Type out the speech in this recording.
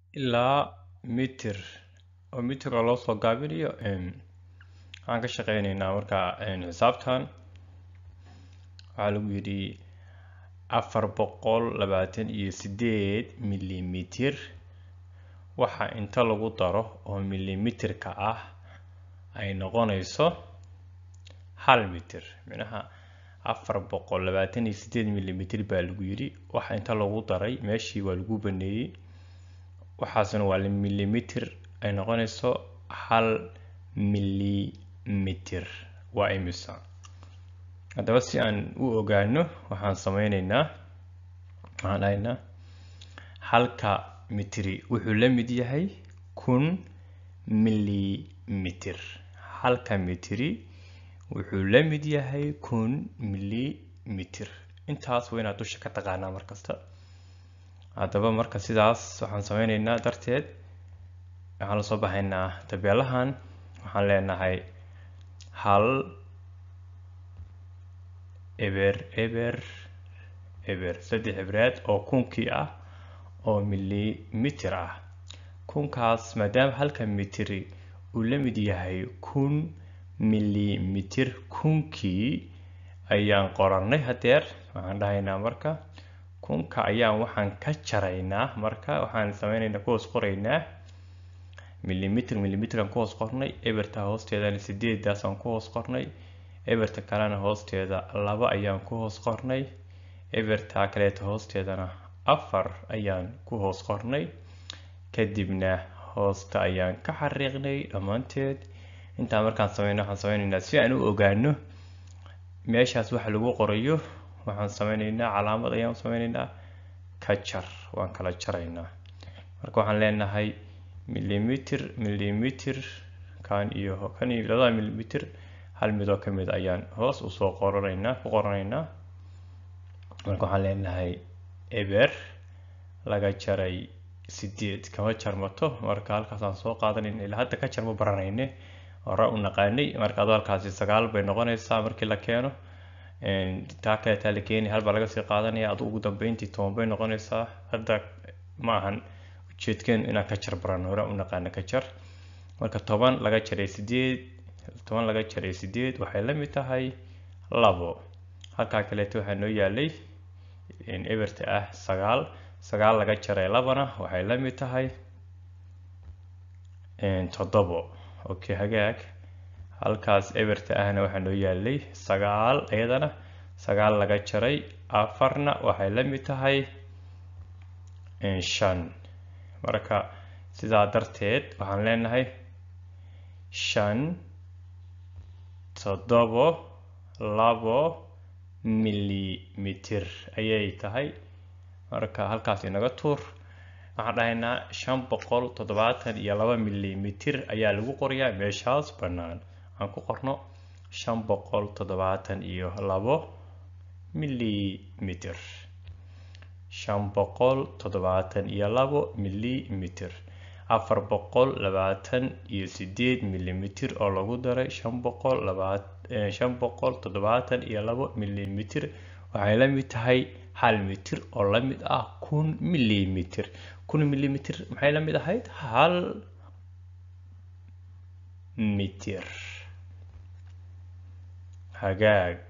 ilaa mitir oo mitir oo loo soo gaabinayo waxaan ka shaqeyneynaa markaa xisaabtan waxaa lagu yidhi afar boqol labaatan iyo sideed milimitir waxa inta lagu daro oo milimitirka ah ay noqonayso hal mitir micnaha afar boqol labaatan iyo sideed milimitir baa lagu yidhi waxa inta lagu daray meeshii waa lagu baneeyey waxaasna waa milimitir ay noqonayso hal milimitir waa imisa haddaba si aan u ogaano waxaan sameyneynaa waxaan dhahaynaa halka mitri wuxuu la mid yahay kun milimitir halka mitri wuxuu la mid yahay kun milimitir intaas waa inaad dusha ka taqaanaa markasta haddaba marka sidaas waxaan sameyneynaa darteed waxaan lasoo baxaynaa tabeelahan waxaan leenahay hal eber eber eber saddex ebreed oo kunkii ah oo milimitir ah kunkaas maadaama halka mitri uu la mid yahay kun milimitir kunkii ayaan qorannay hadeer waxaan dhahaynaa marka kunka ayaan waxaan ka jaraynaa marka waxaan sameyneynaa kuhoos qoraynaa milimitir milimitiraan ku hoos qornay eberta hoosteedana sideedaasaan ku hoos qornay eberta kalena hoosteeda laba ayaan ku hoos qornay eberta kaleeta hoosteedana afar ayaan ku hoos qornay kadibna hoosta ayaan ka xariiqnay dhammaanteed intaa markaan sameyno waxaan sameyneynaa si aan u ogaano meeshaas waxa lagu qorayo waxaan sameyneynaa calaamad ayaan sameyneynaa ka jar waan kala jaraynaa marka waxaan leenahay milimitir milimitir kan iyo kan iyo labada milimitir hal midoo ka mid ayaan hoos usoo qoranaynaa ku qoranaynaa marka waxaan leenahay eber laga jaray sideed kama jarmato marka halkaasaan soo qaadanayna ilaa hadda ka jarma baranayne hore u naqaanay marka adoo halkaasi sagaal bay noqonaysaa markii la keeno taa kaleetaa la keenay halbaa laga sii qaadanaya adu ugu dambeyntii toban bay noqonaysaa hadda ma ahan ujeedkeenu inaan ka jar barano hore u naqaana ka jar marka toban laga jaray sideed toban laga jaray sideed waxay la mid tahay labo halkaa kaleeto waxaa noo yaalay eberta ah sagaal sagaal laga jaray labana waxay la mid tahay toddobo okay hagaag halkaas eberta ahna waxaa noo yaalay sagaal iyadana sagaal laga jaray afarna waxay la mid tahay shan marka sidaa darteed waxaan leenahay shan toddobo labo milimitir ayay tahay marka halkaas inaga tuur waxaan dhahaynaa shan boqol toddobaatan iyo laba milimitir ayaa lagu qorayaa meeshaas bannaan aan ku qorno shan boqol toddobaatan iyo labo milimitir shan boqol toddobaatan iyo labo milimitir afar boqol labaatan iyo sideed milimitir oo lagu daray shan boqol labaat shan boqol toddobaatan iyo labo milimitir waxay la mid tahay hal mitir oo la mid ah kun milimitir kun milimitir maxay la mid ahayd hal mitir hagaag